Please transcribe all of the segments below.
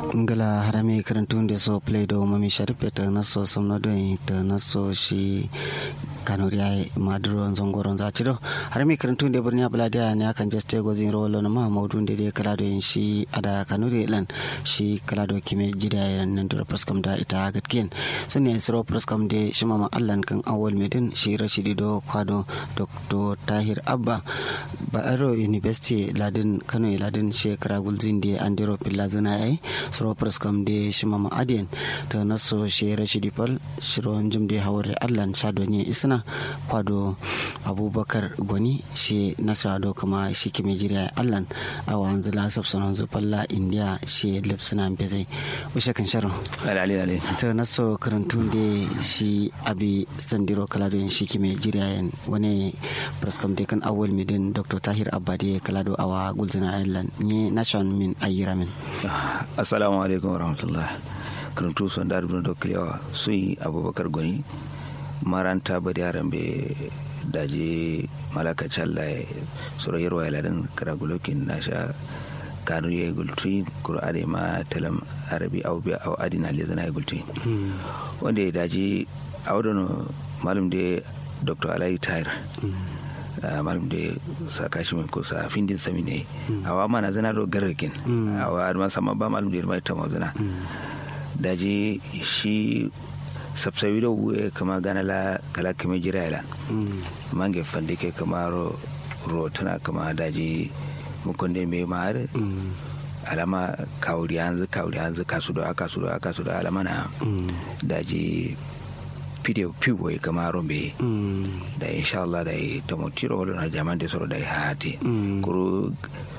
ngala harami karantun da so play do mami sharpe ta naso samno do ta naso shi kanuri ai maduro zongoron za ci do harami karantun da birni abula da ne akan just go zin rolo na mahamudu da dai kala do yin shi ada kanuri lan shi kala do kime jida yan nan da praskam da ita gatkin sun ne siro praskam da shi mama allan kan awal medin shi rashidi do kwado dr tahir abba ba'aro university ladin kano ladin shekara gulzin da andiro pilla zana ai suro praskam da shi mama adiyan ta naso shi rashidi pal shiro jim da hawar allan shadonye isna kwado abubakar gwani shi na shado kuma shi kime jiriya allan a wanzu lasaf sanon zufalla india shi lipsina bezai ushe kan sharo ta naso karantun da shi abi sandiro kalado shi kime jiriya wani praskam da kan awal midin dr tahir abade kalado awa gulzina island ni nation min ayira min assalamu alaikum warahmatullah karantu son da rubin dokliyawa sun yi abubakar gwani maranta ba da yaran bai daji malaka challa sura yarwa ya ladan karagulokin nasha kanu ya gulti kur'ani ma talam arabi au biya au adina le zana ya gulti wanda ya daji audono malum da dr alayi tayar malum da saka shi ko sa findin sami ne awa mana zana do gargakin awa ma sama ba malum da mai ta mazana daji shi sabsabi da wuye kama gana la kala kame jira ila mange fande ke kama ro ro tana kama daji mukunde me mare alama kawuri yanzu kawuri yanzu kasu da aka su da aka su da alama na daji video piwo ya kama rombe da insha Allah da ta mutiro wala na jaman da soro da hati kuru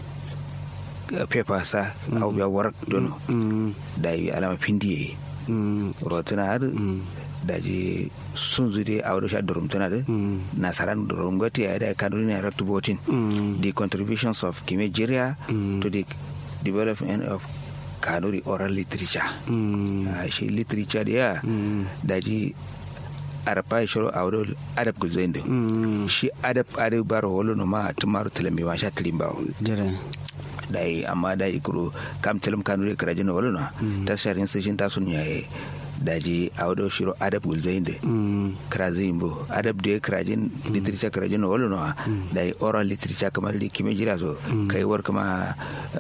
pepa sa au biya warak dono da alama pindiye rotuna har daji sun zude a wadda sha durum tana da nasaran durum gwati ya da kanu ne raktu botin the contributions of kimejiria to the development of kanuri oral literature shi literature da ya daji arapa shiro a wadda adab gulzain da shi adab adab baro wolo no ma tumaru tilami wa sha tilimbawo dai amma da ikuro kam telam kanu de kraje no wala ta sharin session ta sun yaye daji a wado shiro adab gulzain de kraje imbo adab de kraje literature kraje no wala no dai oral literature kamar li kime jira so kai war kama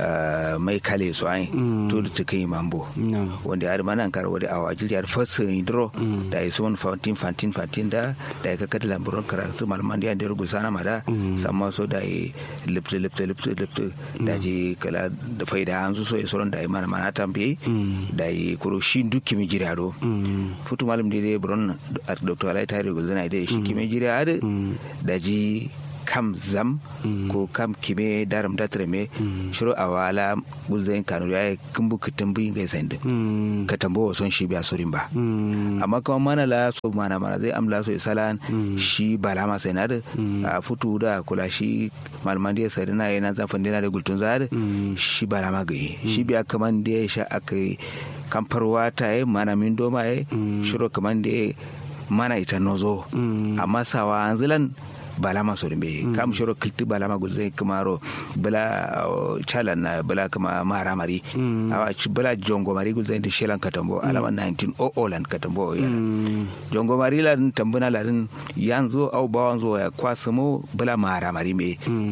mai kale so ai to da kai mambo wanda har manan kar wada awa jiri har fasa indro da yi sun fantin fantin fantin da da ka kada lamburon karatu malaman da ya gusana mada samma so da yi lipte lipte lipte lipte da ji kala da faida an so ya soron da mana mana tambe da yi kuro shi duk kimi jira do futu malam dai buron dr alai tare gulzana da shi kimi jira da da ji kam zam ko kam kime daram datre me shiro awala gulzain kanu ya kumbu kitambu ga sande ka tambo son shi biya sorin ba amma kuma mana la so mana mana zai amla so isalan shi balama sai na da a futu da kula shi malman da sai na yana zafin dina da gultun zar shi balama ga shi biya kaman da ya sha akai kamfarwa ta yi mana min doma yi shiro kaman da mana ita nozo amma sawa anzilan balama so be kam shoro kilti balama gulze kamaro bala chalan na bala kama mara mari awa bala jongo mari gulze de shelan katambo alama 19 o olan katambo yana jongo mari la tambuna la yanzu au bawanzo ya kwasamo bala mara mari me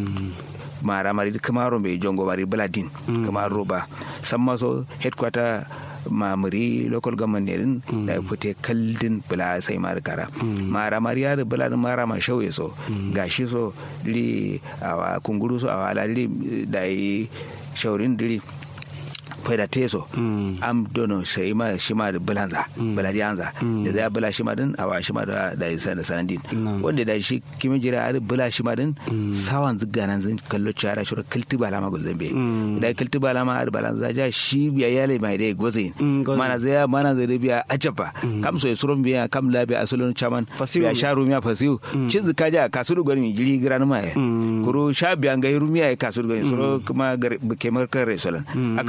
mara mari kamaro me jongo mari bala din kamaro ba samma so headquarter mamuri local government ne da fite kaldin bula sai mara kara mara mariya da bula da mara ma shauye so gashi so diri a kunguru so a wala diri da yi shaurin diri faida teso am dono sai ma shi ma da bulanza buladi anza da zai bula shi ma din a wa shi ma da da sana sanadin wanda da shi kimi jira a bula shi ma din sawan zuga nan zan kallo cara shi kilti bala ma gozan be da kilti bala ma da balanza ja shi biya yale mai dai gozin mana zai mana zai biya ajaba kam so suron biya kam labi asulun chaman biya sha rumiya fasiu cin zuka ja kasuru gani jiri giran ma kuro sha biya ga rumiya kasuru gani suro kuma kemar kare solan aka yi so kam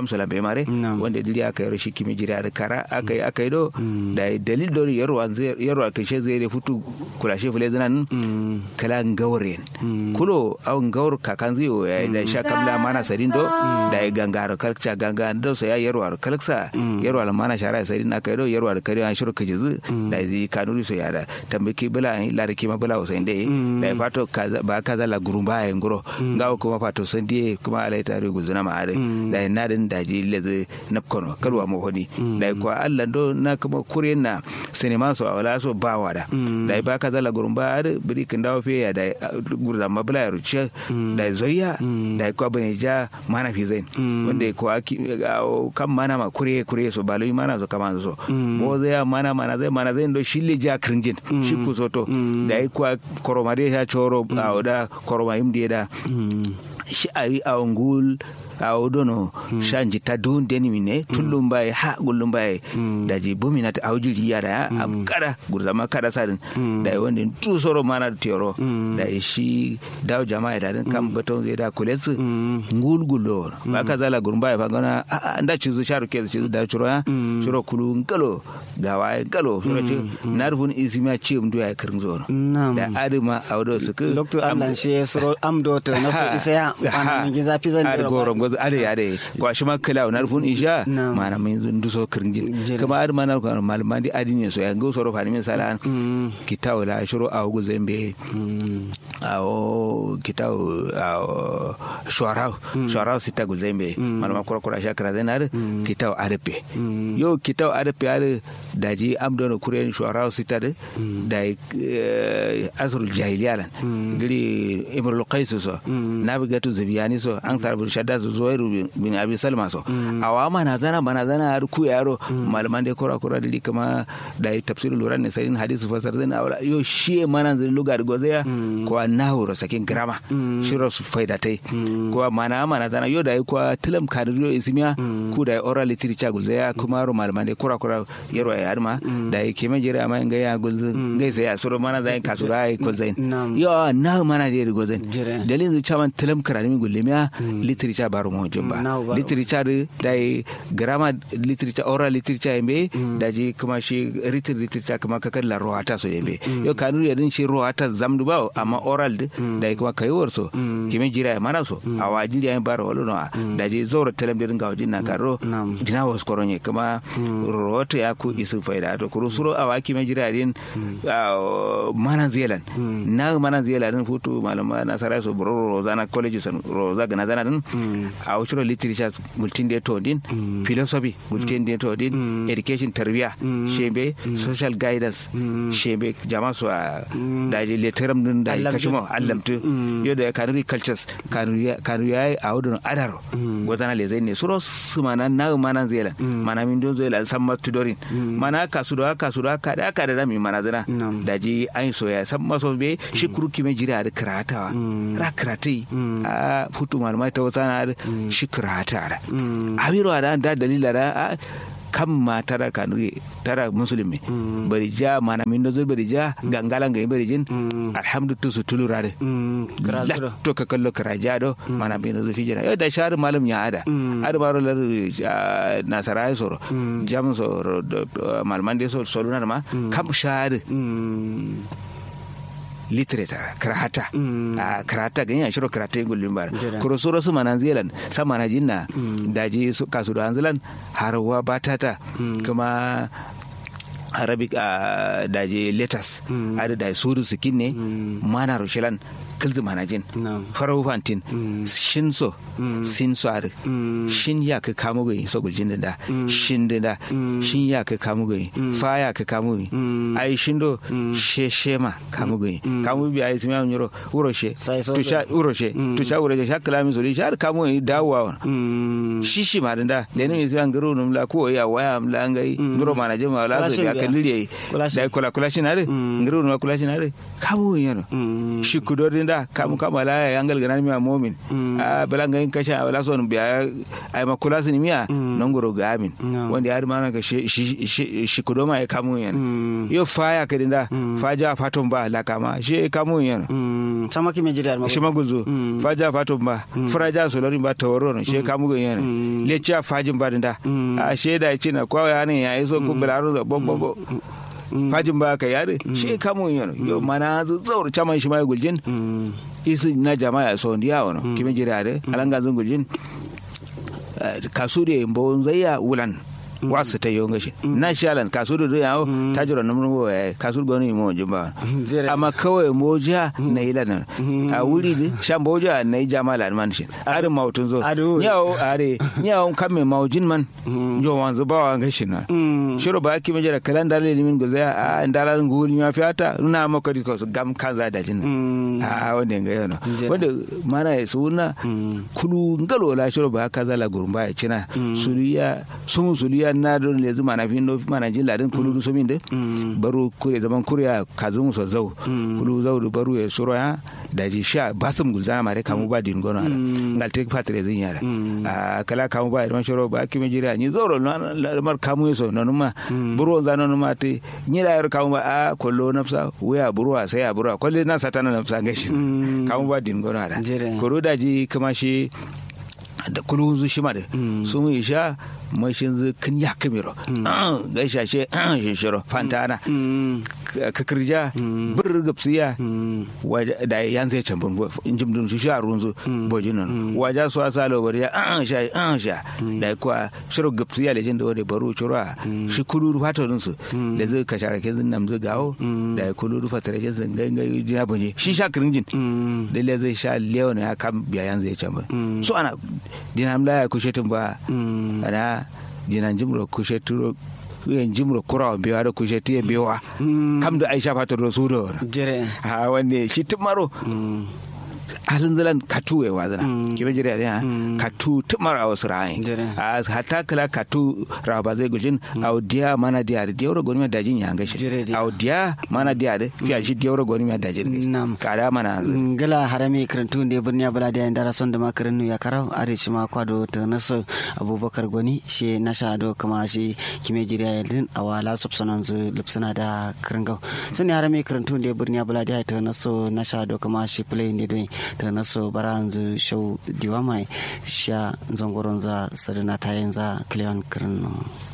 sala be mare Nam. wanda dili aka yaro shi kimi jira da kara aka yi aka yi do da dalil do yaro yaro aka she zai futu kula she fule zanan Mm. kala ngawren kulo aw ngawr kakan ziyo ya da sha kamla mana sarin do da ya gangaro kalkcha ganga do so ya yaro ar kalksa yaro al mana shara sarin aka yi do yaro ar kare an shiru kajizu da zai kanuri so ya da tambaki bula la da kima bula usain dai da ya fato kaza- ba kaza la gurumba ya ngoro ngawo kuma fato sandi kuma alai tare guzuna ma ade da ya nadin daji leze napkono kalwa mo honi da ya kwa Allah do na kuma kuryen na sinema so awala so ba wada da ya ba kaza la gurumba ade biri kin dawo fe ya da ya, gurda ma bula ya ruce da ya zoya da ya kwa bane ja mana fi zain wanda ya kwa ki- awo kan mana ma kure kure so baloi mana so kama so bo zai mana mana zai mana zai do shille ja kringin shi ku soto da ya kwa koroma dai ya choro awo da koroma imdi da Mm. shi ayi a ngul a odono shanji ta don deni mine tullum bai ha gullum bai da ji bumina ta auji riya da am kada gurza ma kada sadin da wanda tu soro mana tioro da shi dawo jama'a da din kan baton zai da kuletsu ngul gullo ba ka zala gurba ba gana a nda cizu sharu ke cizu da churo ya churo kulu ngalo gawa ngalo churo ci narfun isima ci mdu ya kirin zo Nam. da adima audo suku Dr. Allah shi suro amdo to na so isa ya wanda min zafi zan ar dira goron gozo ade ade ko shi ma kala na rufun isha Na'am. mana min zun duso kirngin Jere. kuma ar mana ko malman di adini so ya go soro fani min salan Mm. kitaw la shuru aw go zembe Mm. aw kitaw aw shuarau shuarau sita go zembe malama kura kura shakra zenar kitaw adepe yo kitaw adepe ade daji amdono kuren shuarau sita de dai asrul jahiliya lan giri imrul qais so nabigatu zabiyani so an tarbu shadda su zuwairu bin abi salma so awa mana zana mana zana har ku yaro malaman dai kura kura dili kama da yi tafsirul luran ne sarin hadisi fasar zan awla yo shi mana zan luga da gozaya ko nahu ro sakin grama shiro su faida tai ko mana mana zana yo da yi ko tilam kadiro ismiya ku da yi oral literature gulzaya kuma ro malaman dai kura kura yaro ya arma da yi kime jira ma ga ya gulzu ngai sai ya suro mana zai kasura ai gulzain Nam. yo na mana dai gozan Jere. dalilin zai chaman tilam karami gullemiya literature baro mo jumba Now baro. literature da yi grammar literature oral literature yambe da ji kuma shi written literature kuma kakar la rohata so yambe yo kanu ya din shi rohata zamdu ba amma oral di da yi kuma kayuwar so kimi jira ya mana so a wajiri ya baro wala no da ji zoro telam din ga wajin na karo Nam. dina was koronye kuma rohata ya ku isu faida to kuru suro a waki mai jira din ah, mana zealand na mana zealand din futu malama na sarai so bro rozana college san roza ga nazana din a wuciro literature gultin da to din philosophy gultin da to din education tarbiya shebe social guidance shebe jama su a da je letteram din da Allamtu. kashimo allamtu yo da kanuri cultures kanuri kanuri ai a wudun adaro gozana le zai ne suro su mana na mana zela mana min don zela san matudorin mana kasu da kasu da ka da ka da mi mana zana Nam. da ji an soya san maso be shi kuruki mai jira da karatawa ra karatai a futu malama ta wata na da shi karata da awiro da da dalila da a kan ma tara kanuri tara musulmi bari ja mana min do bari ja gangalan ga bari jin alhamdulillah su tulura da Mm. Krazuro. latto ka kallo karaja do mana bin zo fi jana da shar malam ya ada ada baro lar ah, nasara ya soro jam so malman de so soluna ma kam shar Mm. literature karata Mm. a karata ganya shiro karata gullin bar Jira. kuro suro su manan zelan sa mana jinna daji su kasu da anzilan harwa batata kuma arabic a daji letters ada da sudu sikin ne mana rushilan kildi manajin Na'am. farau fantin shin so sin so ar shin ya ka kamu gai so guljin da shin da da shin ya ka kamu gai fa ya ka kamu gai ai shin do she shema kamu gai kamu bi ai sima nyoro uroshe Sai so to sha uroshe to sha uroshe sha kalami so sha kamu gai dawowa Mm. shishi ma da leni mi zan garo num la ko ya waya am la ngai ndoro mana je ma la so Kulashin ya biya. kalli Kulashin. da kula kula shi na re ngaro no kula shi na re kamu yin yano Mm. shi kudorin da da kamu kama la ya angal ganan miya momin a bala ngai kasha wala son biya ai makula sun miya non goro ga amin wanda ya mana ka shi shi kudoma ya kamu yan yo faya kadinda faja faton ba la kama shi kamu yan sama ki me jira shi maguzo faja faton ba furaja solori ba taworo shi kamu yan lecha fajin ba dinda a sheda cina kwa ya ne ya iso ku bilaro da bombo fajin ba ka yare shi kamun yano yo mana zaur chaman shi mai guljin isi na jama'a so ndiya wono kimi jira de alanga zun guljin kasure mbo zaya wulan wasu ta yi ngashi na shalan kasuru da yawo ta jira na murgo ya kasuru gani mo jumba amma kawai moja na ila nan a wuri da shan boja na yi jamala man shi arin mautun zo yawo are yawo kan mai maujin man yo wanzu ba wa ngashi na shiro ba ki majara kalan dalil min gulza a dalan guli ma fiata na maka disko su gam kan za da jin a wanda ga yana wanda mana ya suna kulu ngalo la shiro ba ka zala gurumba ya cina suriya sun suriya na don le zuma na fin no mana jin ladin kulu du somin de baro kure zaman kuriya kazun so zau kulu zau du baro ya suro ya da ji sha basum gulzana mare kamu ba din gono ala ngal tek patre zin yara a kala kamu ba irman shoro ba kimi jira ni zoro mar kamu so no numa buro za no numa te ni da yar kamu ba a kollo nafsa waya buro sai a buro kolle na satana nafsa gashi kamu ba din gono ala koro da ji kuma shi da kulu zu shi ma da sun yi sha mashin zu kin ya kamero ga shashe shishiro fantana kakirja bir gapsiya da yan zai can bun injim dun su sha runzu bojin nan waja su asa lo bariya sha sha da kwa shiro gapsiya da jin da wani baro shiro shi kulu fata dun su da zai ka shara ke nan zai gawo da kulu fata da jin gangan jina bunje shi sha kirinjin da le zai sha leon ya kam biya yan zai can bun so ana dinam la kushe tun ba ana dinan jimro kushe turo yen jimro kura biwa da kushe tiye biwa kam da aisha fata do su do jere ha wanne shi tumaro halin zalan katu ya wazana kibe jira da katu tumar a wasu ra'ayin a hata kala katu raba zai gujin audiya mana diya da diyar gwani da jin ya gashi audiya mana diya da fiya shi diyar gwani da jin nam kada mana gala harami karantu da birni bala da yan darason da makarin ya karau are shi ma kwado ta nasu abubakar gwani shi na sha do kuma shi kime jira ya din a wala subsanan zu lipsuna da kiringau sun ne harami karantu da birni bala da ta nasu na sha do kuma shi play ne don ta naso baranzu show diwamai sha zangoron za sadana tayin za kliyan kirno